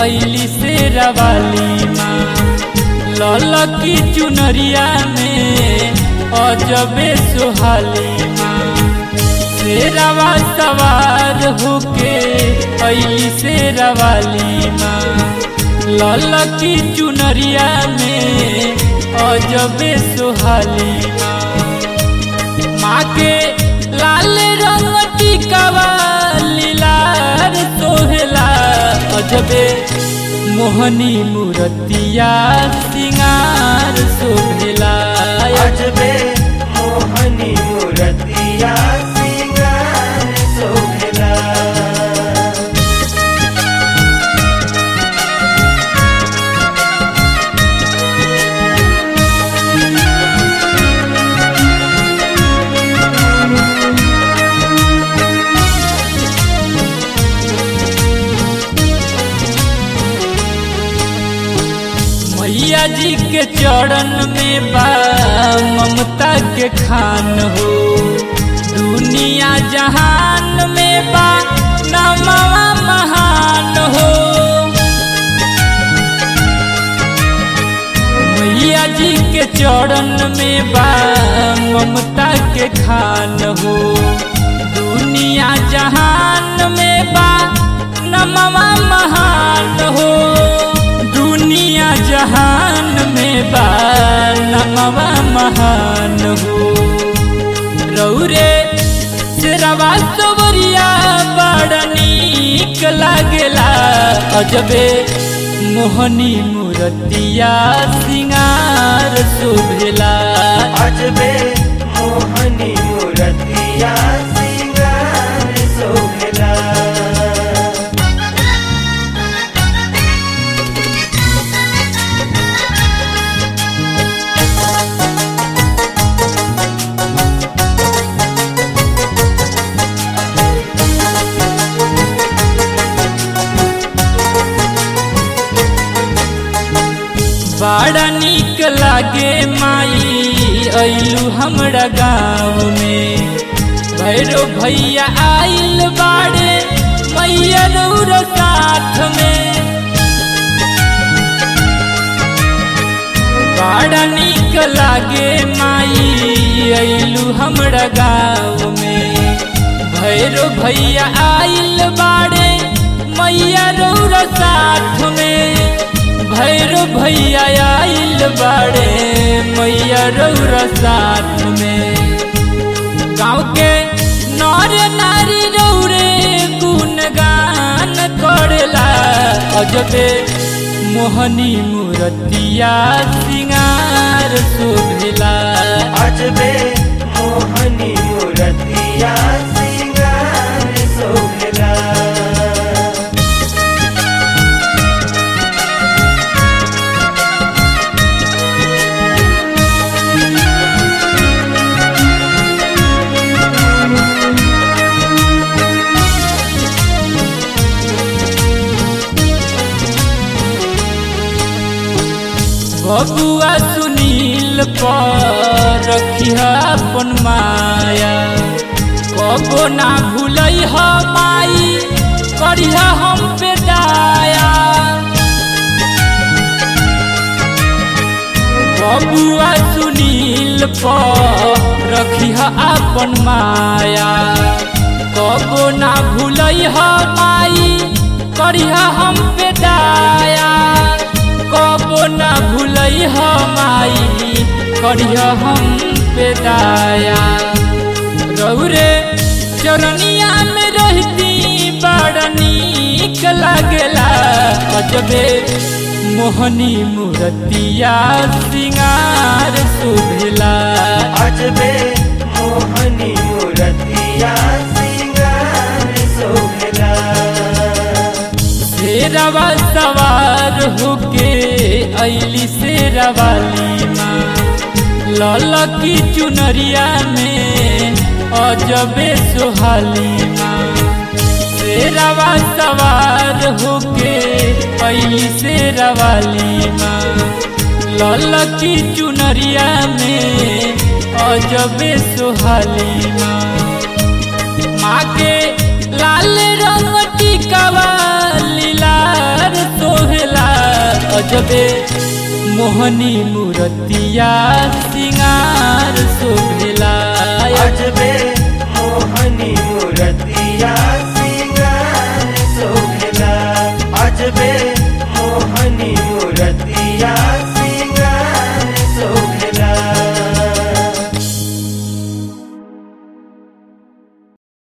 ऐली से रवाली माँ ललकी चुनरिया में अजबे सुहाली माँ शेरवा सवार होके ऐली से रवाली माँ ललकी चुनरिया में अजबे सुहाली माँ माँ के लाल रंग टिकावा लीलार सोहेला अजबे मोहनी मूर्तिया सिंगार शोभेला अजबे मोहनी मूर्तिया सिंगार शोभेला मैया जी के चरण में बा ममता के खान हो दुनिया जहान में बा नमवा महान हो मैया जी के चरण में बा ममता के खान हो दुनिया जहान में बा नमवा महान हो दुनिया जहान में बा नमवा महान हो रौरे शेरवा सवरिया बड़ नीक लागेला अजबे मोहनी मूर्तिया सिंगार शोभेला अजबे मोहनी मूर्तिया सिंगार शोभेला बड़ा नीक लागे माई अइलू हमरा गाँव में भैरो भैया आइल बाड़े मैया रौर साथ में बड़ा नीक लागे माई अइलू हमरा गाँव में भैरो भैया आइल बाड़े मैया रौर साथ में भैरो भैया आइल बाड़े मैया रौर साथ में गाँव के नर नारी रौरे गुणगान करेला अजबे मोहनी मूर्तिया सिंगार शोभेला अजबे मोहनी मूर्तिया सिंगार शोभेला बबुआ सुनील पर रखिया अपन माया कबो ना भूलै ह माई करिह हम पे दाया बबुआ सुनील पर रखिह अपन माया कबो ना भूलै ह माई करिह हम पे दाया कबो ना भूलै ह माई करिह हम पे दाया रौरे चरनिया में रहती बड़ नीक लागेला अजबे मोहनी मूर्तिया सिंगार शोभेला अजबे मोहनी मूर्तिया सिंगार शोभेला शेरवा सवार होके ऐली शेरवाली माँ ललकी चुनरिया में अजबे सुहाली माँ शेरवा सवार होके ऐली शेरवाली माँ ललकी चुनरिया में अजबे सुहाली माँ माँ के लाल रंग टिकावा लीलार तो अजबे मोहनी मूर्तिया सिंगार शोभेला अजबे मोहनी मूर्तिया